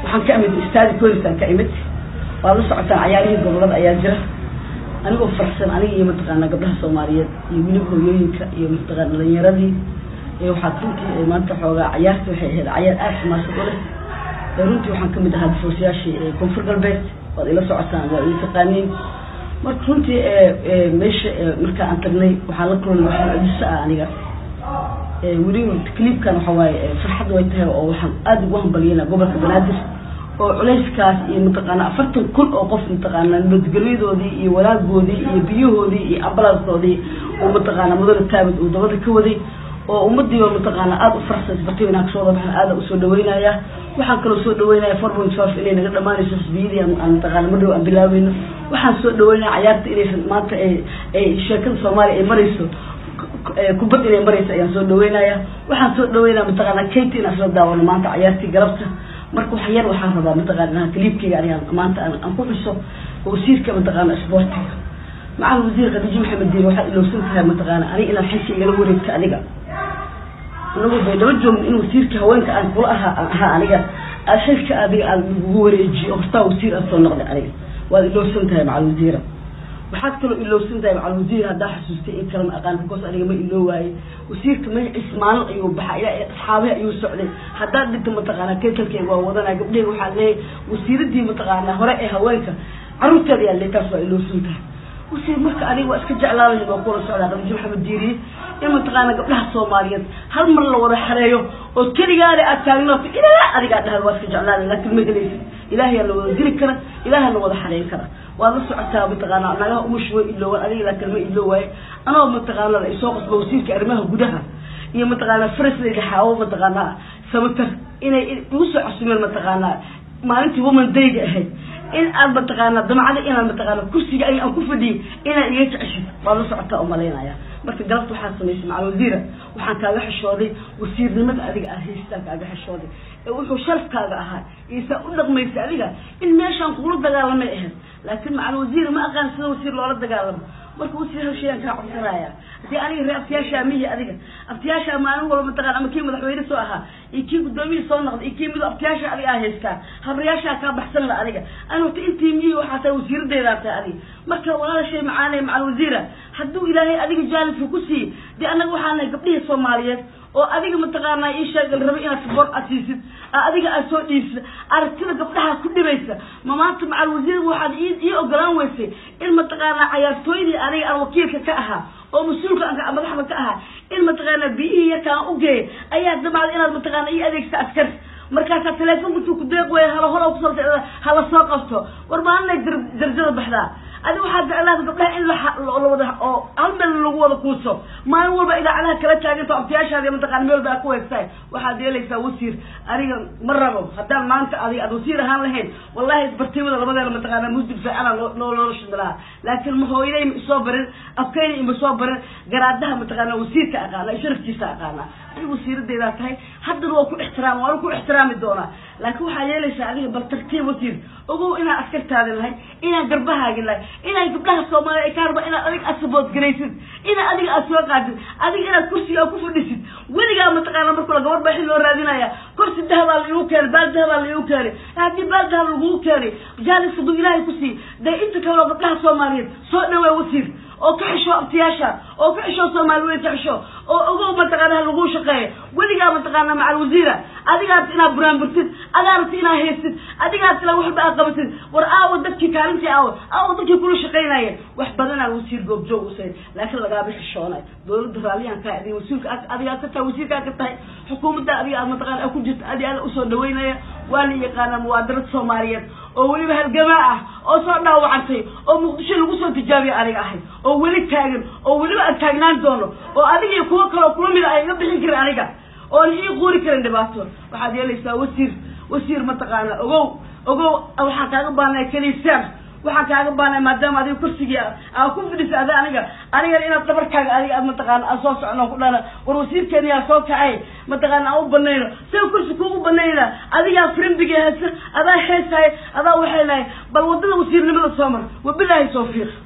waxaan ka imid istaadi colisaan ka imid waad la socotaan cayaarihii gobolada ayaa jira anigoo farxsan aniga iyo mataqaana gabdhaha soomaaliyeed iyo weliba hooyooyinka iyo mataqaana dhalinyaradii iyo waxaad runtii maanta xoogaa cayaartii waxay ahayd cayaar aada xamaasad u leh runtii waxaan kamid ahaa difoosayaashii koonfur galbeed waad ila socotaan waa ila taqaaniin marka runtii meesha marka aan tagnay waxaan la kulmay waxaan ajiso ah aniga weliba clipkan waxa waaye farxad way tahay oo waxaan aada ugu hambaliyana gobolka banaadir oo culayskaas iyo mataqaana afartan kun oo qof mataqaana nabadgelyadoodii iyo walaagoodii iyo biyahoodii iyo ambalanskoodii oo mataqaana mudane taabid uu dabada ka waday oo ummadiiba mataqaana aada u faraxsan isbartiba inaan kasoo wada baxan aada usoo dhaweynaya waxaan kaloo soo dhaweynaya four point five inay naga dhamaanayso xisbiyadii aan mataqaana madhow aan bilaabeyno waxaan soo dhaweynaya cayaarta inaysan maanta ay ay sheekada soomaaliya ay marayso kubad inay marayso ayaan soo dhaweynaya waxaan soo dhaweynaya mataqaana kate inaan isla daawano maanta cayaartii galabta marka wax yar waxaan rabaa mataqaana kaliibkayga aniga maanta aan ku xuso wasiirka mataqaana isboortiga macal wasiir khadiijo maxamed diin waxaad ilowsan tahay mataqaana aniga inaad xilka igala wareegto adiga anagoo bay daba joogno in wasiirka haweenka aan kula ahaa ahaa aniga aad xilka adiga aad ugu wareejiyo hortaa wasiir aad soo noqday aniga waad ilowsan tahay macal wasiira waxaad kaloo ilowsan tahay macal wasiir haddaa xasuustay in kale ma aqaan because aniga ma iloo waaye wasiirka magaciis maalin ayuu baxaa ilaa asxaabihi ayuu socday haddaad dhinta mataqaana kekalkeyga waa wadanaya gabdheyga waxaa leeyahay wasiiradii mataqaana hore ee haweenka carruurteeda yaa leey taas waa ilowsan tahay wasiir marka aniga waa iska jeclaalayn waa kula socdaa khadiijo maxamed diiriye in mataqaana gabdhaha soomaaliyeed hal mar la wada xareeyo oo keligaada aad taagnaato ilaa adigaa dhahda waa iska jeclaalayn laakiin ma gelaysid ilaahayaa la wada dili kara ilaaha la wada xareyn kara waad la socotaa mataqaana nagaha umush way iloowan adiga laakiin ma iloo waaye anoo mataqaana la isoo qasba wasiirka arrimaha gudaha iyo mataqaana farasleyda xaawo mataqaana samatar inay igu soo casumeen mataqaana maalintii woman dayga ahayd in aad mataqaana damcada inaad mataqaana kursiga ay aan ku fadhiyay inaad iga jeceshid waad la socotaa umalaynaya marka galabta waxaad samaysay macal wasiira waxaan kaaga xishooday wasiirnimada adiga aad haystaan kaaga xishooday ee wuxuu sharafkaaga ahaa iisaa u dhaqmaysa adiga in meeshaan kugula dagaalamay ahayd laakiin macal wasiira ma aqaan sida wasiir loola dagaalamo marka wasiir hal shayaan kaa codsanaya hadii aniga ree abtiyaashaa mihi adiga abtiyaashaa maalin walba mataqana ama kii madaxweyne soo ahaa iyo kii gudoomiyii soo noqday iyo kii mido abtiyaasha adiga aa haystaa habrayaashaa kaa baxsan la adiga ani wata intii mihi waxaa tahay wasiiradeedaa tahay adiga marka walaala shay macaanay macal wasiira hadduu ilaahay adiga jaalifka ku siiye dee annaga waxaa nahay gabdhihii soomaaliyeed oo adiga mataqaana ii sheeg la rabay inaad saboor aad siisid adiga aad soo dhiibsid aragtida gabdhaha ku dhibaysa ma maanta macal wasiir waxaad ii ogolaan weysay in mataqaana cayaartooydii aniga aan wakiilka ka ahaa oo mas-uulka aan madaxda ka ahaa in mataqaana biyihii yarka aan u geeyay ayaa damacda inaad mataqaana ii adeegsa askar markaasaa teleefonka intuu ku deeq weya hala hor kusoo hala soo qabto war maalinay darjada baxdaa adi waxaa jeclaada gabdhaha in lawada oo hal meel lagu wada kuuso maalin walba idaacadaha kala taaginto abtiyaashaadi mataqana meel baa ku heegtahay waxaad yeelaysaa wasiir aniga ma rabo haddaan maanta adiga aad wasiir ahaan lahayn wallahi bartimada labadeena mataqaana musdib fiicana loo loola shimi lahaa laakiin ma hooyaday ma isoo barin afkayna ima soo barin garaadaha mataqaana wasiirka aqaana sharafkiisa aqaana adiga wasiiradeedaa tahay haddana waa ku ixtiraam waana ku ixtiraami doonaa laakiin waxaa yeelaysaa adiga bal tartiib wasiir ogow inaan askartaadi lahay inaan garbahaagi lahay inaan gabdhaha soomaaliya ay ka harba inaad adiga aad saboodgaraysid inaad adiga aad soo qaadid adiga inaad kursiga ku fadhisid weligaa mataqaana marka la gabar baa xil loo raadinaya kursi dahabaa laigu keenay baal dahabaa laigu keenay haddii baal dahab lagugu keenay jaalis hadduu ilaahay ku sii dee inta kaleo gabdhaha soomaaliyeed soo dhawaa wasiir oo ka xisho abtiyaasha oo ka xisho soomaali weyn ka xisho oo ogow mataqaana ha laguu shaqeeya weligaa mataqaana macal wasiira adigaa rabta inaad buraanburtid adaa rabta inaad haysid adigaa rabta waxba aad qabatid war aawo dadkii kaalintii aawo aawo dadkii kula shaqaynaya wax badanaa wasiir goobjoog usay laakiin lagaaba xishoonay dowladda raaliyan kaa adiga wasiirka adigaa ka tahay wasiirkaa ka tahay xukuumadda adiga aad mataqaana ku jirta adi ada usoo dhaweynaya waa la yaqaana muwaadarad soomaaliyeed oo weliba halgamaa ah oo soo dhaawacantay oo muqdisho lagu soo tijaabiya aniga ahay oo weli taagan oo weliba aan taagnaan doono oo adiga iyo kuwo kaleo kula mida ay iga bixin karin aniga oon ii quuri karin dhibaato waxaad yeelaysaa wasiir wasiir mataqaana ogow ogow waxaan kaaga baanay keliisaan waxaan kaaga baanay maadaama adiga kursigii aa ku fidhisa ada aniga anigana inaad dabarkaaga adiga aad mataqaana aan soo socno ku dhana war wasiirkeeni yaa soo kacay mataqaana aan u banayno sida kursi kuugu banayna adigaa firimbiga hesa adaa heesahay adaa waxay lahay bal wadada wasiirnimada soo mar wabilaahi tawfiiq